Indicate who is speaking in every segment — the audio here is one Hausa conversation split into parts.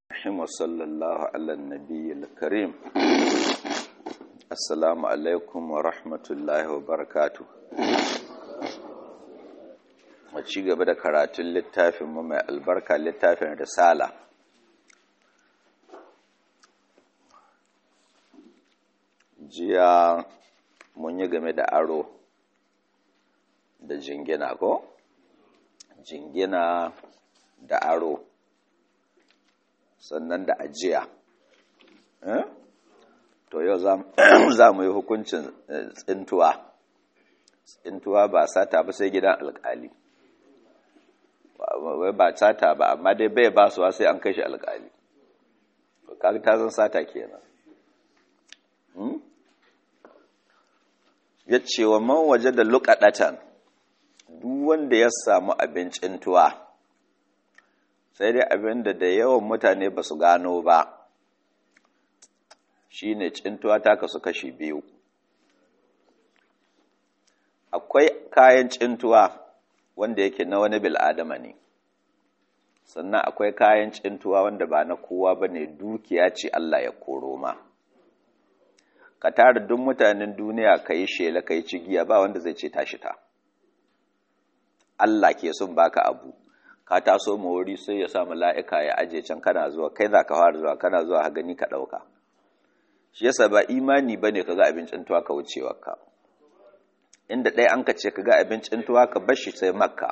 Speaker 1: الرحيم وصلى الله على النبي الكريم السلام عليكم ورحمة الله وبركاته a ci gaba da karatun littafinmu mai albarka littafin risala jiya mun yi game da aro da jingina ko jingina da aro sannan da ajiya to yau za mu yi hukuncin tsintuwa tsintuwa ba sata ba sai gidan alkali wai ba sata ba amma dai bai ba suwa sai an kai shi alkali kaga ta zan sata kenan ya ce wa man waje da lukaɗatan duk wanda ya samu abincin tuwa sai dai abin da da yawan mutane ba su gano ba shi ne cintuwa ta kasu kashi biyu akwai kayan cintuwa wanda yake na wani bil'adama ne sannan akwai kayan cintuwa wanda ba na kowa ba ne dukiya ce Allah ya koro ma ka tara duk mutanen duniya ka yi shela ka yi cigiya ba wanda zai ce tashi ta Allah ke son baka abu ka taso ma wuri sai ya sa mala'ika ya aje can kana zuwa kai za ka fara zuwa kana zuwa ha gani ka ɗauka shi yasa ba imani ba ne ka ga abincin tuwa ka wucewa ka inda ɗaya an ka ce ka ga abincin tuwa ka bashi sai makka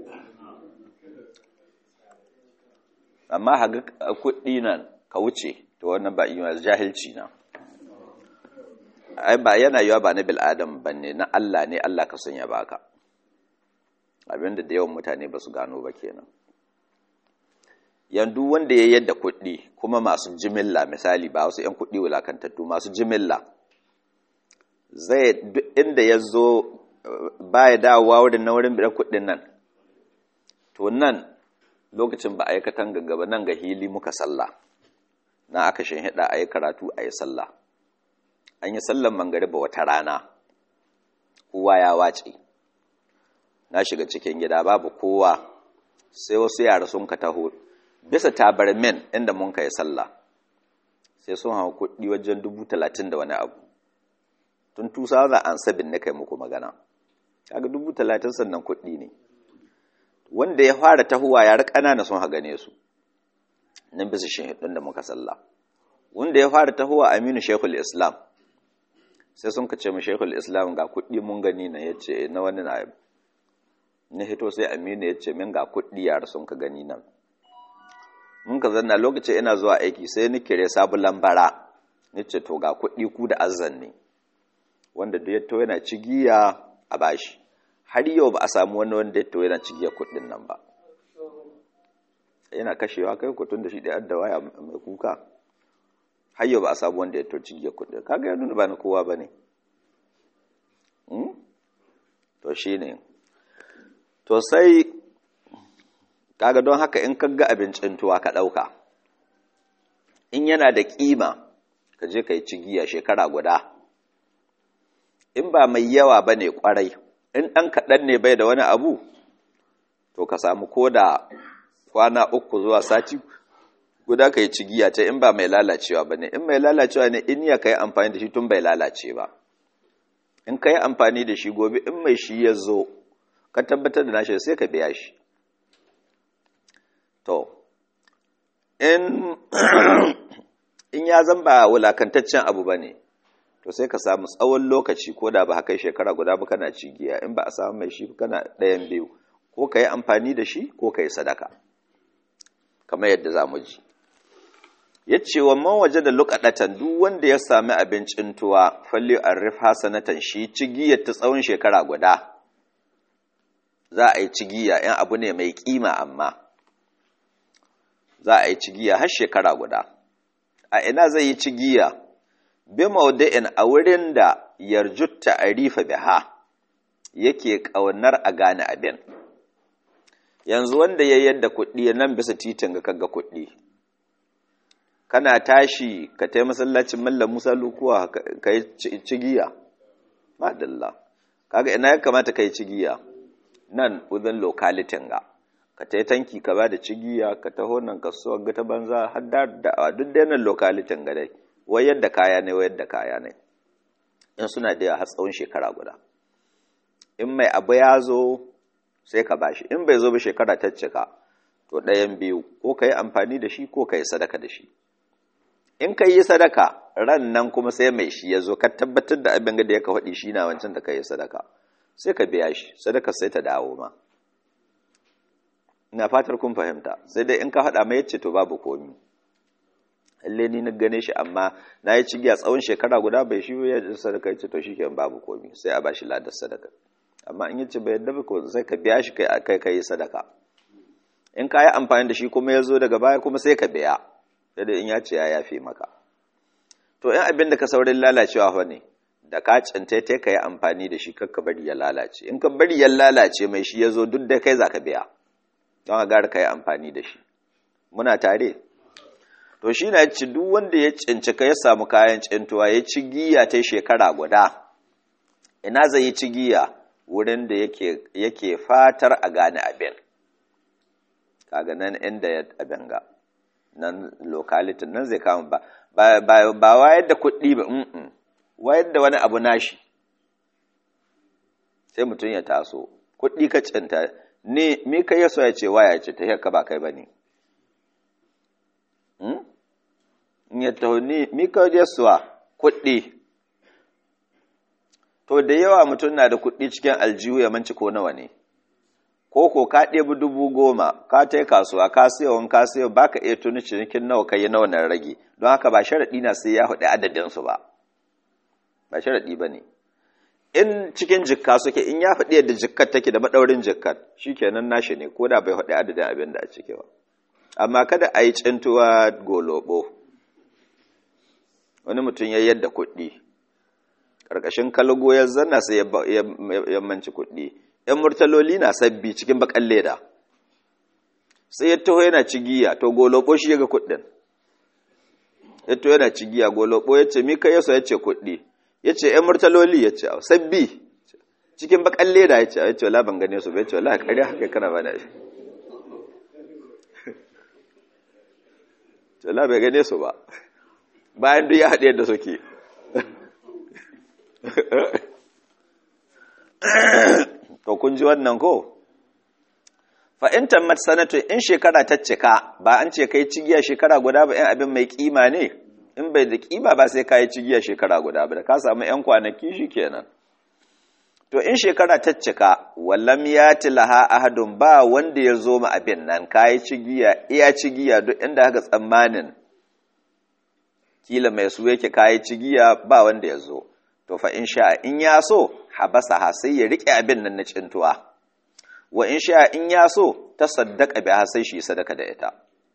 Speaker 1: amma haga kuɗi nan ka wuce to wannan ba imani jahilci na ai ba yana yiwa ba na bil'adam ba ne na Allah ne Allah ka sanya baka abinda da yawan mutane ba su gano ba kenan yanzu wanda ya yadda kuɗi kuma masu jimilla misali ba wasu 'yan kuɗi wulakantattu masu jimilla zai duk inda ya zo ba ya dawowa wurin na wurin bidan kuɗin nan to nan lokacin ba a yi katan gaba nan ga hili muka sallah na aka hida a yi karatu a yi sallah an yi sallan mangariba wata rana kowa ya wace na shiga cikin gida babu kowa sai wasu yara sun ka taho bisa tabarmin inda mun ka yi sallah sai sun hawa kuɗi wajen dubu talatin da wani abu tun tusa za an sabin na kai muku magana kaga dubu talatin sannan kuɗi ne wanda ya fara tahowa yara ƙanana sun ha gane su nan bisa shi da muka sallah wanda ya fara tahowa aminu shekul islam sai sun ka ce mu shekul islam ga kuɗi mun gani na ya ce na wani na na hito sai aminu ya ce min ga kuɗi yara sun ka gani nan mun ka zanna lokacin ina zuwa aiki sai ni kire sabu lambara ni ce to ga kuɗi ku da azan ne wanda da ya to yana cigiya a bashi har yau ba a samu wani wanda ya to yana cigiya kuɗin nan ba yana kashewa kai kutun da shi da yadda waya mai kuka har yau ba a samu wanda ya to cigiya kuɗin kaga ya nuna ba na kowa ba ne to shi ne to sai kaga don haka in kaga abincin tuwa ka ɗauka in yana da ƙima ka je ka yi cigiya shekara guda in ba mai yawa ba ne ƙwarai in ɗan kaɗan ne bai da wani abu to ka samu ko da kwana uku zuwa sati guda ka yi cigiya ta in ba mai lalacewa ba ne in mai lalacewa ne in ya ka yi amfani da shi tun bai lalace ba in ka yi amfani da shi gobe in mai shi ya zo ka tabbatar da nashi sai ka biya shi to in in ya zan ba wulakantaccen abu ba ne to sai ka samu tsawon lokaci ko da ba haka shekara guda ba kana cigiya in ba a samu mai shi kana ɗayan biyu ko ka yi amfani da shi ko ka yi sadaka kamar yadda za mu ji ya ce wa man waje da lukaɗatan duk wanda ya sami abincin tuwa falli arif hasanatan shi cigiyar ta tsawon shekara guda za a yi cigiya ‘yan abu ne mai ƙima amma za a yi cigiya har shekara guda a ina zai yi cigiya bi maudu'in a wurin da yarjutta a rifa biha yake ƙaunar a gane abin yanzu wanda ya yadda kuɗi nan bisa titin ga kaga kuɗi kana tashi ka tai masallacin mallam musa lukuwa ka yi cigiya madalla kaga ina ya kamata ka yi cigiya nan within localitin ga ka ta yi tanki ka ba da cigiya ka taho nan ka so ga ta banza har da da duk da yanar lokalitin ga dai wayar da kaya ne wayar da kaya ne in suna da har tsawon shekara guda in mai abu ya zo sai ka bashi in bai zo ba shekara ta cika to ɗayan biyu ko ka yi amfani da shi ko ka yi sadaka da shi in ka yi sadaka ran nan kuma sai mai shi ya zo ka tabbatar da abin da ya ka faɗi shi na wancan da ka yi sadaka sai ka biya shi sadaka sai ta dawo ma ina fatar kun fahimta sai dai in ka haɗa mai yace to babu komi lalle ni na gane shi amma na yi cigiya tsawon shekara guda bai shi ya sadaka yace to shikenan babu komi sai a bashi ladar sadaka amma in yace bai yadda ba ko sai ka biya shi kai kai kai sadaka in ka yi amfani da shi kuma ya zo daga baya kuma sai ka biya sai dai in ya ce ya yafe maka to in abin da ka saurin lalacewa fa ne da ka cinta ta ka yi amfani da shi kakka bari ya lalace in ka bari ya lalace mai shi ya zo duk da kai za ka biya don a gara ka yi amfani da shi muna tare to shi na ci duk wanda ya cinci ka ya samu kayan cintuwa ya ci giya ta shekara guda ina zai yi ci giya wurin da yake fatar a gane abin kaga nan inda ya abin ga nan lokalitin nan zai kama ba ba wayar da kuɗi ba wayar da wani abu nashi sai mutum ya taso kuɗi ka cinta ne mi ka yaso ya ce waya ce ta haka ba kai ba ne ya taho ni mi ka yasuwa kuɗi to da yawa mutum na da kuɗi cikin aljihu ya manci ko nawa ne ko ko ka ɗebi dubu goma ka ta kasuwa ka siya wani ka siya ba ka iya tuni cinikin nawa ka yi nawa na rage don haka ba sharaɗi na sai ya haɗe adadinsu ba ba sharaɗi ba ne in cikin jikka suke in ya faɗi yadda jikkar take da maɗaurin jikkar shi kenan nashi ne ko da bai faɗi adadin abin da a cike ba amma kada a yi cintuwa golobo wani mutum ya yadda kuɗi ƙarƙashin kalgo ya zanna sai ya manci kuɗi ‘yan murtaloli na sabbi cikin bakan leda sai ya taho yana cigiya to golobo shi ya ga kuɗin ya taho yana cigiya golobo ya ce mika yaso ya ce kuɗi ya ce ‘yan murtaloli ya ce sabbi cikin bakan leda ya ce ya ce wala ban gane su ba ya ce wala ƙarya haka kana ba na shi wala bai gane su ba bayan duk ya haɗe yadda suke to kun ji wannan ko fa'intan matsanatu in shekara ta cika ba an ce kai cigiya shekara guda ba ‘yan abin mai kima ne in bai da kima ba sai ka yi cigiya shekara guda ba da ka samu ‘yan kwanaki shi kenan to in shekara ta cika wallam ya tilaha ahadun ba wanda ya zo ma abin nan ka yi cigiya iya cigiya duk inda haka tsammanin kila mai su yake ka yi cigiya ba wanda ya zo to fa in sha in ya so habasa ha sai ya rike abin nan na cintuwa wa in sha in ya so ta saddaka biha sai shi sadaka da ita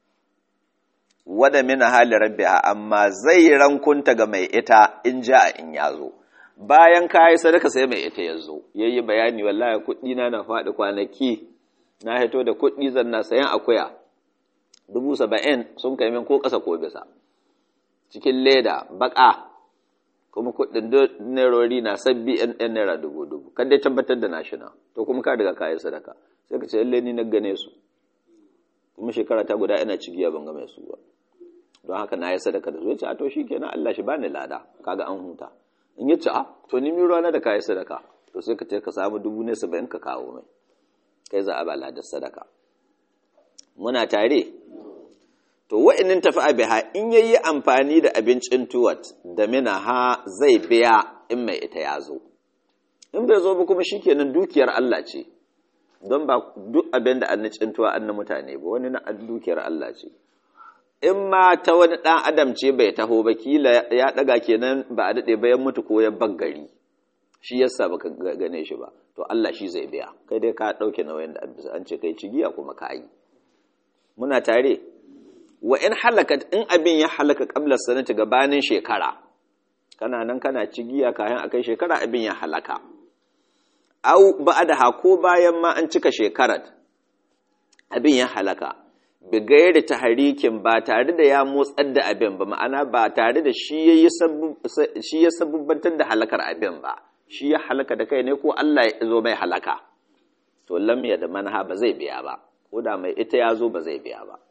Speaker 1: wada mina hali rabbiha amma zai rankunta ga mai ita in ja in ya zo bayan ka yi sadaka sai mai ita ya zo ya yi bayani wallahi kuɗi na na faɗi kwanaki na hito da kuɗi zan na sayan akuya dubu saba'in sun kai min ko ƙasa ko bisa cikin leda baƙa kuma kuɗin nerori na sabbi yan yan naira dubu dubu kan dai tabbatar da nashi na to kuma ka daga kayan sadaka sai ka ce lalle ni na gane su kuma shekara ta guda ina cigiya ban ga mai su ba don haka na yi sadaka da su ya ce a to shikenan Allah shi bani lada kaga an huta in ya ce a to ni mi rana da kayan sadaka to sai ka ce ka samu dubu ne saba'in ka kawo mai kai za a ba ladar sadaka muna tare to wa'inin tafi abiha in yayi amfani da abincin tuwat da mina ha zai biya in mai ita ya zo in bai zo ba kuma shikenan dukiyar Allah ce don ba duk abin da annacin tuwa an na mutane ba wani na dukiyar Allah ce in ma ta wani ɗan adam ce bai taho ba kila ya ɗaga kenan ba a daɗe bayan mutu ko ya baggari shi yasa baka gane shi ba to Allah shi zai biya kai dai ka ɗauke nauyin da an ce kai cigiya kuma ka yi muna tare wa in halakat in abin ya halaka qabla sanati gabanin shekara kana nan kana cigiya kayan akai shekara abin ya halaka au ba'da ko bayan ma an cika shekarar abin ya halaka bi gairi tahrikin ba tare da ya motsar da abin ba ma'ana ba tare da shi yayi shi ya sabubbantar da halakar abin ba shi ya halaka da kai ne ko Allah ya zo mai halaka to lam ya da manha ba zai biya ba ko da mai ita ya zo ba zai biya ba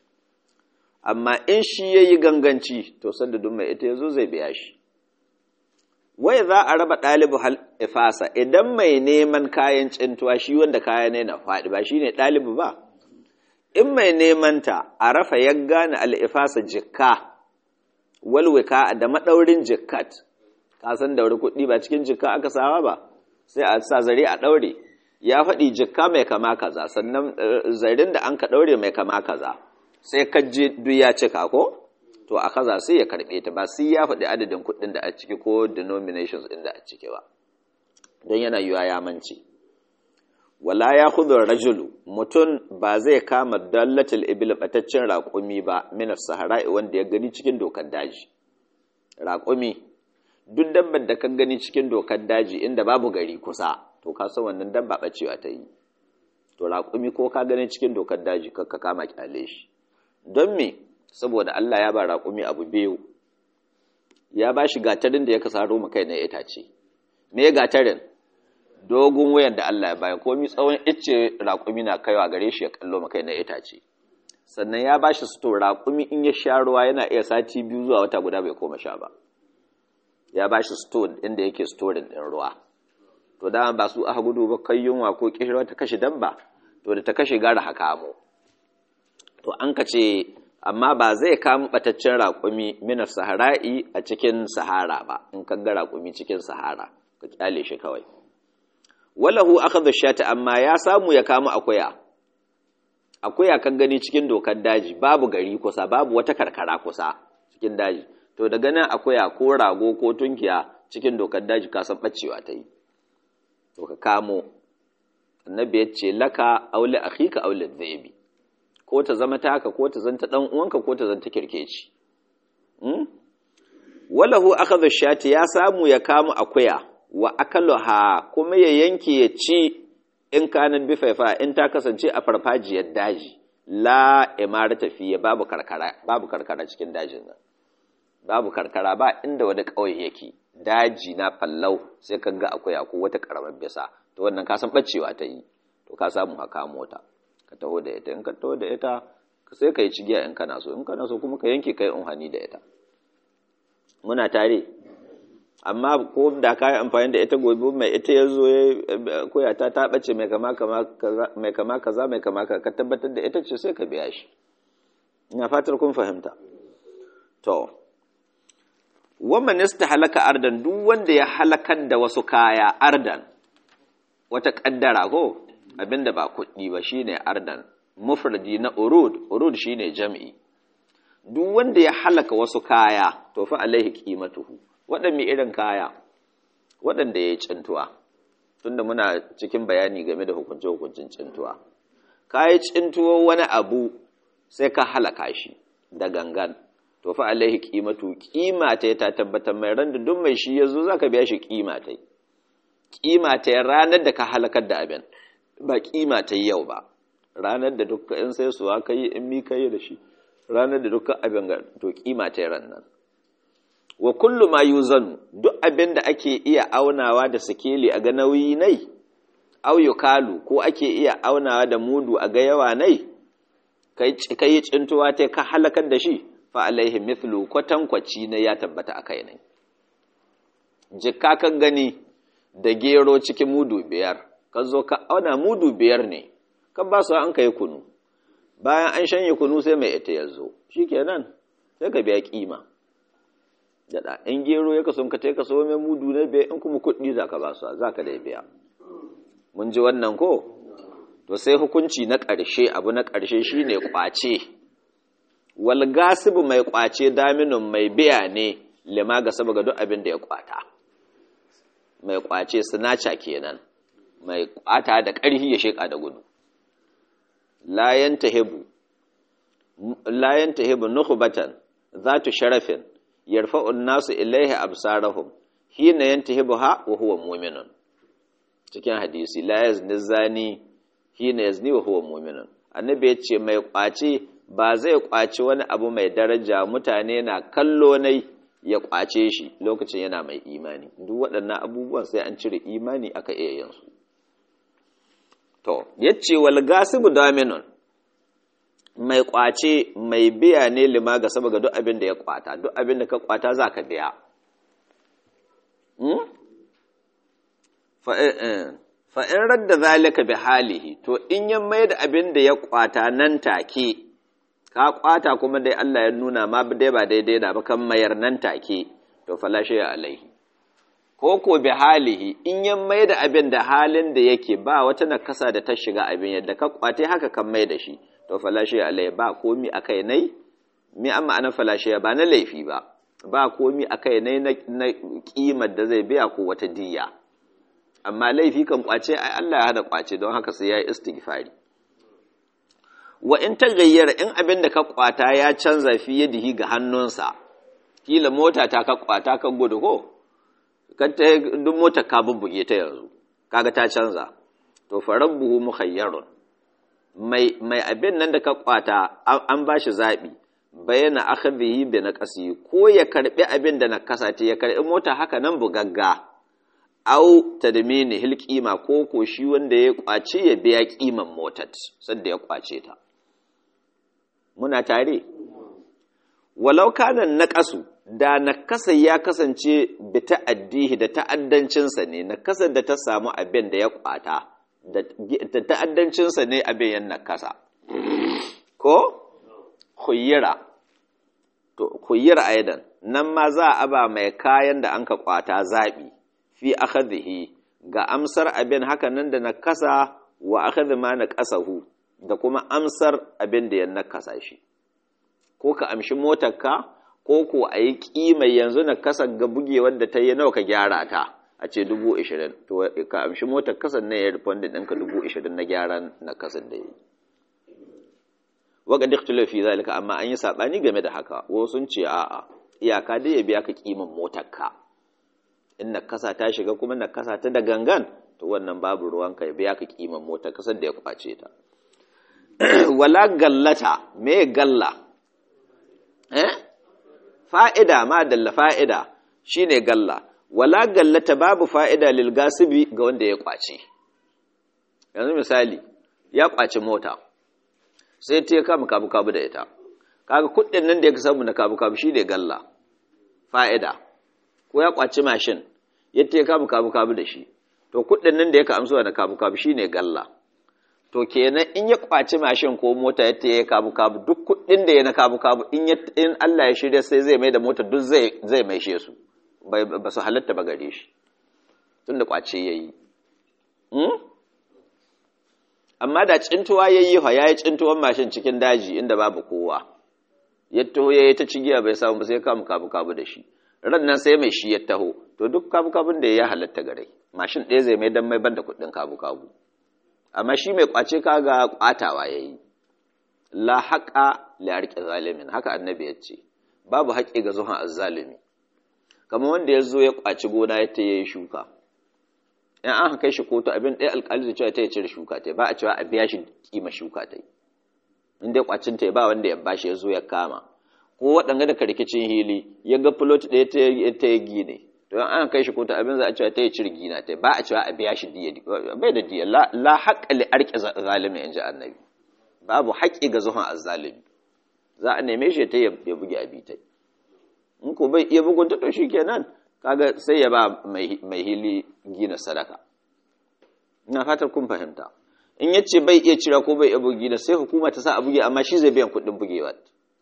Speaker 1: amma in shi ya yi ganganci to sanda duk mai ita ya zo zai biya shi wai za a raba ɗalibu hal ifasa idan mai neman kayan cintuwa shi wanda kaya ne na faɗi ba shi ne ɗalibu ba in mai neman ta a rafa ya gane al'ifasa jikka walwika da maɗaurin jikkat ka san daure kuɗi ba cikin jikka aka sawa ba sai a sa zare a ɗaure ya faɗi jikka mai kama kaza sannan zarin da an ka ɗaure mai kama kaza sai ka je duk ya cika ko to a kaza sai ya karɓe ta ba sai ya faɗi adadin kuɗin da a ciki ko denominations ɗin da a ciki ba don yana yiwa ya mance wala ya khudhu rajulu mutum ba zai kama dallatul ibil bataccen raƙumi ba min sahara'i wanda ya gani cikin dokar daji raƙumi duk dabbar da ka gani cikin dokar daji inda babu gari kusa to ka san wannan dabba bacewa ta yi to raƙumi ko ka gani cikin dokar daji ka kama kyale shi don me saboda Allah ya ba raƙumi abu biyu ya ba shi gatarin da ya kasaro mu kai na itace me gatarin dogon wayan da Allah ya baya komi tsawon icce raƙumi na kaiwa gare shi ya kallo mu kai na itace sannan ya ba shi sto raƙumi in ya sha ruwa yana iya sati biyu zuwa wata guda bai koma sha ba ya ba shi sto inda yake storin ɗin ruwa to da ba su aka gudu ba kai yunwa ko kishirwa ta kashe dabba to da ta kashe gara haka mu to an ka ce amma ba zai kama bataccen raƙumi minar sahara'i a cikin sahara ba in ka ga raƙumi cikin sahara ka kyale shi kawai walahu akhadhu shata amma ya samu ya kama akuya akuya kan gani cikin dokar daji babu gari kusa babu wata karkara kusa cikin daji to daga nan akuya ko rago ko tunkiya cikin dokar daji ka san bacewa ta yi to ka kamo annabi ya ce laka aule akhika aule dhaibi ko ta zama taka ko ta zanta dan uwanka ko ta zanta kirkeci hmm? walahu akhadha shati ya samu ya kama akuya wa akaluha kuma ya yanke ya ci in kanan bi faifa in ta kasance a farfajiyar daji la imarata fiye babu karkara babu karkara cikin dajin nan babu karkara ba inda wani kauye yake daji na fallau sai ka ga akuya ko wata karamar bisa to wannan ka san bacewa ta yi to ka samu haka mota ka taho da ita in ka taho da ita sai ka yi cigiya in kana so in kana so kuma ka yanke kai unhani da ita muna tare amma ko da ka yi amfani da ita gobe mai ita ya zo koya ta ta bace mai kama kaza mai kama ka tabbatar da ita ce sai ka biya shi ina fatar kun fahimta to wannan nista halaka ardan duk wanda ya halakar da wasu kaya ardan wata kaddara ko abinda ba kuɗi ba shine ardan mufradi na urud urud shine jam'i duk wanda ya halaka wasu kaya to fa alaihi qimatuhu waɗanne irin kaya waɗanda ya yi cintuwa tunda muna cikin bayani game da hukunce hukuncin cintuwa kayi cintuwa wani abu sai ka halaka shi da gangan to fa alaihi qimatu qima ta ta tabbatar mai ran da duk mai shi yazo zaka biya shi qima ta qima ta ranar da ka halakar da abin ba qima ta yau ba ranar da dukkan in sai suwa kai in mi kai da shi ranar da dukkan abin ga to qima ta ran nan wa kullu ma yuzanu duk abin da ake iya aunawa da sikeli a ga nauyi nai au yukalu ko ake iya aunawa da mudu a ga yawa nai kai cintuwa ta ka halakar da shi fa alaihi mithlu kwatankwaci na ya tabbata akai ne jikka kan gani da gero cikin mudu biyar ka zo ka auna mudu biyar ne kan ba su an kai kunu bayan an shanye kunu sai mai ita ya zo shikenan sai ka biya kima daɗa in gero ya kaso ka ka so mai mudu na biya in kuma kuɗi za ka ba su za ka da biya mun ji wannan ko to sai hukunci na ƙarshe abu na ƙarshe shine ƙwace wal gasibu mai ƙwace daminin mai biya ne lima ga saboda duk abin da ya ƙwata mai ƙwace sinaca kenan mai ƙwata da ƙarfi ya sheƙa da gudu layan tahibu layan tahibu nukhbatan zatu sharafin yarfa'un nasu ilaihi absarahum hina yantahibuha wa huwa mu'minun cikin hadisi la yazni zani hina yazni wa huwa mu'minun annabi ya ce mai kwace ba zai kwace wani abu mai daraja mutane na kallo nai ya kwace shi lokacin yana mai imani duk waɗannan abubuwan sai an cire imani aka iya yin su to yace wal gasibu daminun mai kwace mai biya ne lima ga saboda duk abin da ya kwata duk abin da ka kwata za ka biya fa'in radda zalika bi halihi to in ya mai da abin da ya kwata nan take ka kwata kuma dai Allah ya nuna ma dai ba daidai da ba kan mayar nan take to falashe ya alaihi ko ko bi halihi in ya mai da abin da halin da yake ba wata nakasa da ta shiga abin yadda ka kwate haka kan mai da shi to falashe ya alaihi ba komi akai nai mi an ma'ana falashe ba na laifi ba ba komi akai nai na kimar da zai biya ko wata diya amma laifi kan kwace ai Allah ya hada kwace don haka sai yayi istighfari wa in tagayyara in abin da ka kwata ya canza fi yadihi ga hannunsa kila mota ta ka kwata ka gudu ko ka ta duk motar ka bubbuge ta yanzu kaga ta canza to farabbuhu mukhayyarun mai mai abin nan da ka kwata an bashi zabi bayana akhadhihi bi naqasi ko ya karbi abin da na kasate ya karbi mota haka nan bugagga au tadmini hil qima ko ko shi wanda ya kwace ya biya kiman motar sanda ya kwace ta muna tare walau kana naqasu da nakasa ya kasance bi ta'addihi da ta'addancinsa ne nakasa da ta samu abin da ya kwata da ta'addancinsa ne abin yan nakasa ko khuyira to khuyira aidan nan ma za a ba mai kayan da anka kwata zabi fi akhadhihi ga amsar abin haka nan da nakasa wa akhadhi ma naqasahu da kuma amsar abin da ya nakasa shi ko ka amshi motarka ko ko a yi ƙima yanzu na kasa ga bugewar da ta yi nawa ka gyara ta a ce dubu ishirin to ka amshi motar kasan na ya rufon da ɗinka dubu ishirin na gyaran na kasan da yi waka diktula fi zalika amma an yi saɓani game da haka wasu sun ce a'a iyaka dai ya biya ka ƙiman motarka in na kasa ta shiga kuma na kasa ta da gangan to wannan babu ruwanka ya biya ka ƙiman motar kasan da ya kwace ta wala gallata me galla eh fa'ida ma dalla fa'ida shi ne galla, wala gallata babu fa'ida lilgasibi ga wanda ya ƙwace. Yanzu misali, ya ƙwace mota, sai ta ya kama kabu-kabu da ita, kaga kuɗin nan da ya samu na kabu-kabu shi ne galla, fa'ida, ko ya ƙwace mashin, yadda ya kama kabu-kabu da shi, to kuɗin nan da ya ka amsuwa na kabu-kabu shi ne galla. to kenan in ya kwaci mashin ko mota ya ya kabu kabu duk kuɗin da ya na kabu kabu in in Allah ya shirya sai zai mai da mota duk zai zai maishe su ba su halatta ba gare shi tunda kwace yayi hmm? amma da cintuwa yayi fa yayi cintuwan mashin cikin daji inda babu kowa ya taho yayi ta cigiya bai samu ba sai kamu kabu kabu da shi ran nan sai mai shi ya taho to duk kabu kabun da ya halatta gare mashin ɗaya zai mai dan mai banda kuɗin kabu kabu amma shi mai kwace kaga kwatawa yayi la haqa li arqi zalimin haka annabi ya ce babu haƙi ga zuhan azzalimi kamar wanda ya zo ya kwaci gona ya ta yayi shuka in an kai shi kotu abin ɗaya alƙali zai cewa ta ya cire shuka ta ba a cewa a biya shi kima shuka ta in dai kwacin ta ba wanda ya bashi ya zo ya kama ko waɗanga da karkicin hili ya ga fulot ɗaya ta ya gine to an kai shi kotu abin za a cewa ta yi cirgi na ta ba a cewa a biya shi diya bai da diya la haƙa li arƙi zalimi in ji annabi babu haƙƙi ga zuhun azzalimi za a neme shi ta ya buge abitai in ko bai iya bugun ta to shi kenan kaga sai ya ba mai hili gina sadaka ina fatar kun fahimta in ya ce bai iya cira ko bai iya bugi na sai hukuma ta sa a buge amma shi zai biyan kuɗin bugewa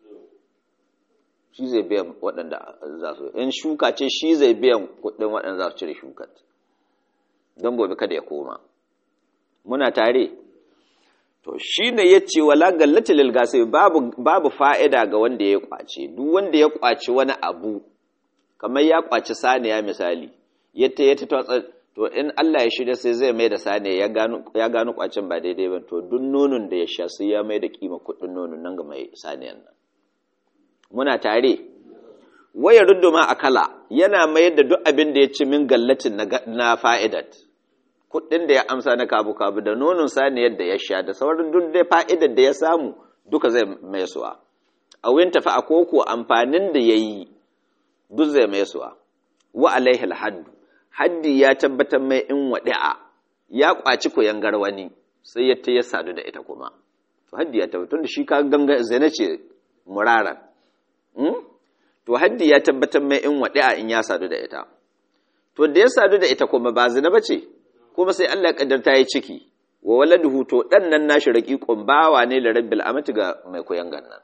Speaker 1: shi zai biyan waɗanda za su in shuka ce shi zai biyan kuɗin waɗanda za su cire shukat don gobe kada ya koma muna tare to shi ne ya ce wala gallata lilgasi babu, babu fa'ida ga wanda ya kwace duk wanda ya kwace wani abu kamar ya kwaci saniya misali yadda ya ta to in Allah ya shirya sai zai mai da saniya ya gano kwacin ba daidai ba to duk nonon da ya sha sai ya mai da kima kuɗin nonon nan ga mai saniyan nan muna tare waya ruduma akala yana mayar da duk abin da ya ci min gallatin na fa'idat kuɗin da ya amsa na kabu-kabu da nonon saniyar da ya sha da sauran duk da fa'idar da ya samu duka zai mai suwa a wurin tafi a koko amfanin da ya yi duk zai mai suwa wa alaihi haddu haddi ya tabbatar mai in waɗi'a ya ƙwaci koyan garwani sai ya ta ya sadu da ita kuma to haddi ya tabbatar da shi ka ganga zina ce muraran to haddi ya tabbatar mai in wadi'a in ya sadu da ita to da ya sadu da ita kuma ba zina bace kuma sai Allah ya kaddarta yi ciki wa waladuhu to dan nan nashi raqiqun bawa ne da rabbil amati ga mai koyan gannan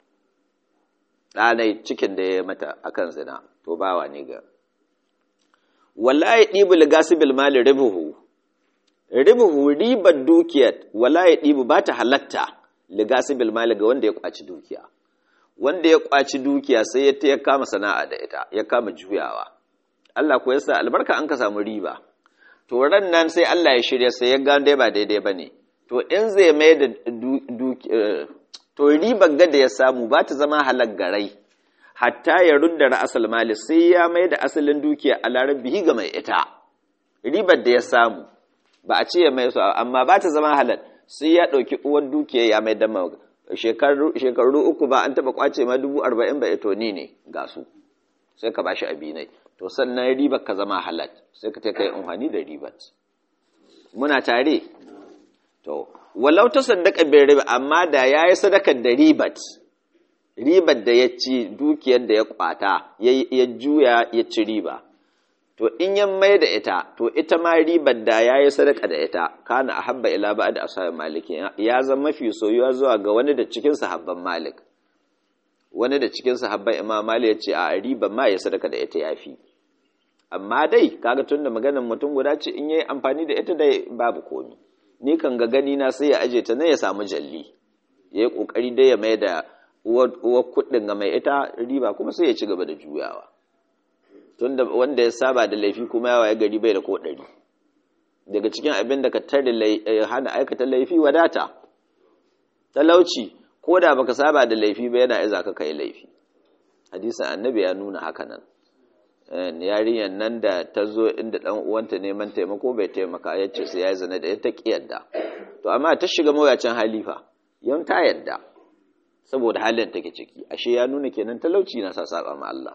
Speaker 1: ɗanai cikin da ya mata akan zina to bawa ne ga wallahi ɗibu ligasibil mali ribuhu ribuhu ribar dukiyar wallahi ɗibu ba ta halatta ligasibil mali ga wanda ya kwaci dukiya wanda ya kwaci dukiya sai ya ya kama sana'a da ita ya kama juyawa Allah ko yasa albarka an ka samu riba to ran nan sai Allah ya shirya sai ya ga dai ba daidai bane to in zai mai da to ribar gada ya samu ba ta zama halak garai hatta ya rudda ra'asal mali sai ya mai da asalin dukiya a larabihi ga mai ita ribar da ya samu ba a ce ya mai su amma ba ta zama halal sai ya ɗauki uwar dukiya ya mai dama shekaru uku ba an taɓa kwace ma dubu arba'in ba ito ni ne ga su sai ka bashi abinai to sannan ribar ka zama halal sai ka ta kai amfani da ribar muna tare to walau ta sadaka bai riba amma da ya yi sadakar da ribat ribar da ya ci dukiyar da ya kwata ya juya ya ci riba to in ya mai da ita to ita ma ribar da ya yi sadaka da ita kana a habba ila ba da asabar maliki ya zama mafi soyuwa zuwa ga wani da cikin sahabban malik wani da cikin sahabban imam malik ya ce a ribar ma ya sadaka da ita ya fi amma dai kaga tun da maganar mutum guda ce in yayi amfani da ita dai babu komi ni kan ga gani na sai ya aje ta ne ya samu jalli ya yi kokari dai ya mai da uwar kuɗin ga mai ita riba kuma sai ya ci gaba da juyawa tunda wanda ya saba da laifi kuma yawa ya gari bai da ko ɗari daga cikin abin da ka tare hana aikata laifi wadata talauci ko da baka saba da laifi ba yana iza ka kai laifi hadisin annabi ya nuna haka nan yarinyar nan da ta zo inda ɗan uwanta neman taimako bai taimaka ya ce sai ya zana da ta ƙi yadda to amma ta shiga mawuyacin halifa yan ta yadda saboda halin take ciki ashe ya nuna kenan talauci na sa saba ma Allah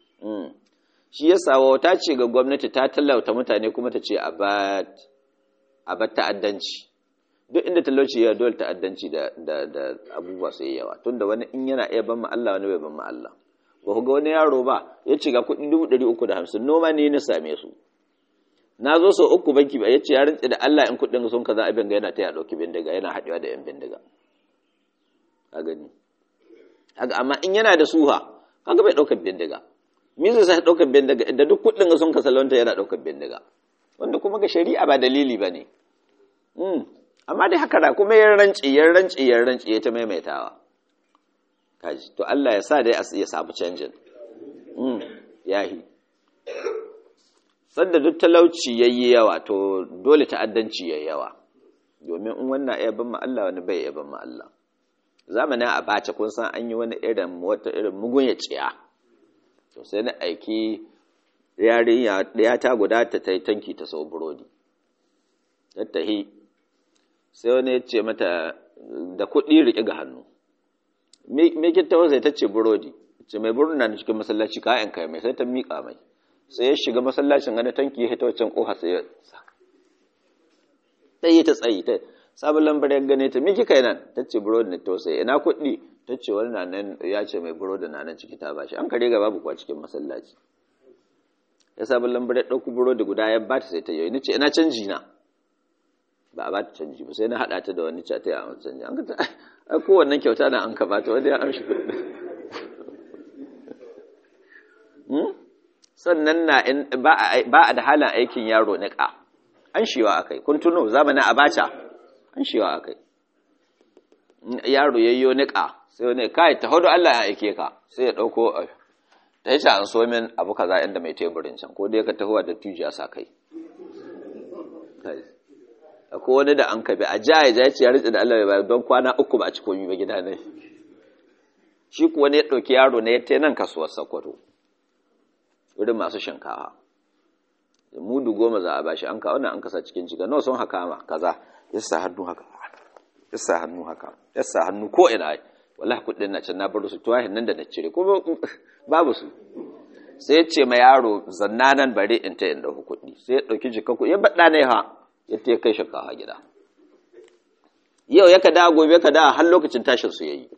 Speaker 1: shi yasa wata ce ga gwamnati ta talauta mutane kuma ta ce a ba ta'addanci duk inda talauci ya dole ta'addanci da da abubuwa sai yawa tunda wani in yana iya ban ma Allah wani bai ban ma Allah ba ku ga wani yaro ba ya ce ga kuɗi dubu ɗari uku da hamsin noma ne na same su na zo sau uku banki ba ya ce ya rintse da Allah in kuɗin sun kaza abin ga yana ta ya ɗauki bindiga yana haɗewa da ‘yan bindiga a gani haka amma in yana da suha kaga bai ɗaukar bindiga me zai sai ɗaukar bindiga da duk kuɗin sun ka salonta yana ɗaukar bindiga wanda kuma ga shari'a ba dalili ba ne amma dai haka da kuma yan rance yan rance yan rance ya ta maimaitawa kaji to Allah ya sa dai ya samu canjin yahi sadda duk talauci yayi yawa to dole ta'addanci yayi yawa domin in wannan ya ban ma Allah wani bai ya ban ma Allah zamanin abacha kun san an yi wani irin wata irin mugun ya ciya to sai na aiki yarinya ya ta guda ta tai tanki ta sau burodi tattahi sai wani ya ce mata da kuɗi riƙe ga hannu me kin tawo sai ta ce burodi ce mai burodi na cikin masallaci kayan kai mai sai ta miƙa mai sai ya shiga masallacin gani tanki ya hita wancan ƙofa sai ya saka ta yi ta tsayi ta sabon lambar ya gane ta miki kai nan ta ce burodi ne tausayi ina kuɗi ta ce wani na nan ya ce mai burodi na nan ciki ta bashi an kare ga babu kuwa cikin masallaci ya sabon lambar ya ɗauki burodi guda ya ba ta sai ta yi ni ce ina canji na ba a ba ta canji ba sai na haɗa ta da wani ca ta yi a canji an ka ta ai kowannen kyauta na an ka ba ta wanda ya amshi kuɗi sannan na ba a da halin aikin yaro niƙa an shiwa akai kun tuno zamanin abacha an shiwa akai yaro yayyo niƙa sai wani kai ta hudu Allah ya aike ka sai ya ɗauko ta yi an so min abu kaza inda mai teburin can ko dai ka tahowa da tujiya sa kai akwai wani da an kabe a jaya ya ce ya ritsi da Allah ya don kwana uku ba a ci komi ba gida ne shi kuwa ne ya ɗauki yaro ne ya ta nan kasuwar sakwato wurin masu shinkawa mudu goma za a bashi an kawo nan an kasa cikin jiga nawa sun haka ma kaza yasa hannu haka yasa hannu haka yasa hannu ko ina wallahi kudin na can na bar su tuwahin nan da na cire ko babu su sai ya ce ma yaro zanna nan bare in ta in dauki kuɗi sai ya dauki jika ku ya bada ne ha ya ta kai shinkawa gida yau ya ka dawo gobe ka dawo har lokacin tashin su yayi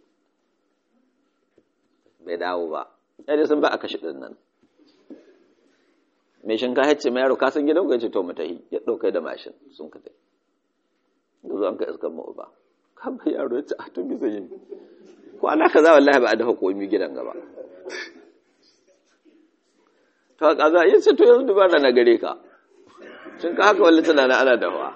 Speaker 1: bai dawo ba yadda sun ba a kashe ɗin nan mai shinkafa ce mai yaro ka san gidan ku ya ce to mu tahi ya ɗaukai da mashin sun ka tafi da zo an ka iskan mu ba kan bai yaro ya ce a to bisa yin kwana ka za wallahi ba a dafa komi gidan gaba to a kaza ya ce to yanzu dubara na gare ka shin ka haka wallata na ana dafa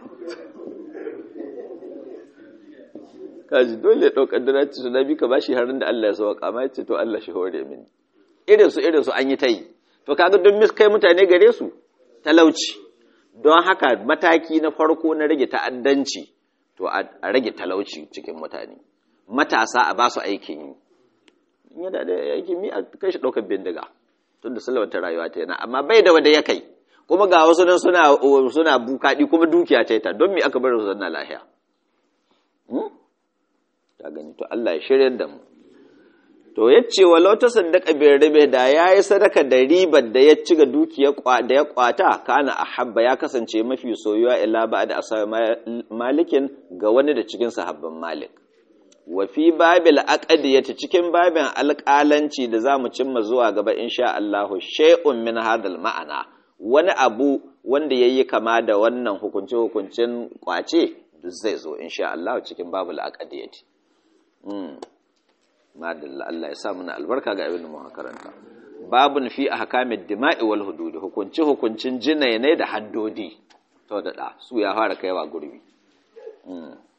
Speaker 1: kaji dole ɗaukar da ci su nabi ka bashi harin da Allah ya sauka amma ya ce to Allah shi hore mini irin su irin su an yi ta yi to kaga don mis kai mutane gare su talauci don haka mataki na farko na rage ta'addanci to a rage talauci cikin mutane matasa a ba su aikin yi in yana da aikin yi a kai shi ɗaukar bindiga tun da ta rayuwa ta yana amma bai da wanda ya kai kuma ga wasu nan suna suna bukaɗi kuma dukiya ta ta don me aka bar su zanna lahiya ta gani to Allah ya shirya da mu to yace walau ta sadaka bi ribe da yayi sadaka da ribar da ya ci ga dukiya da ya kwata kana ahabba ya kasance mafi soyuwa ila ba'da asai malikin ga wani da cikin sahabban malik wa fi babil aqdiyati cikin babin alƙalanci da zamu cimma zuwa gaba insha Allah shay'un min hadal ma'ana wani abu wanda yayi kama da wannan hukunce hukuncin kwace zai zo insha Allah cikin babul aqdiyati madalla Allah ya sa muna albarka ga abin da muka karanta babun fi ahkamid dima'i wal hudud hukunci hukuncin jinai ne da haddodi to da da su ya fara kaiwa gurbi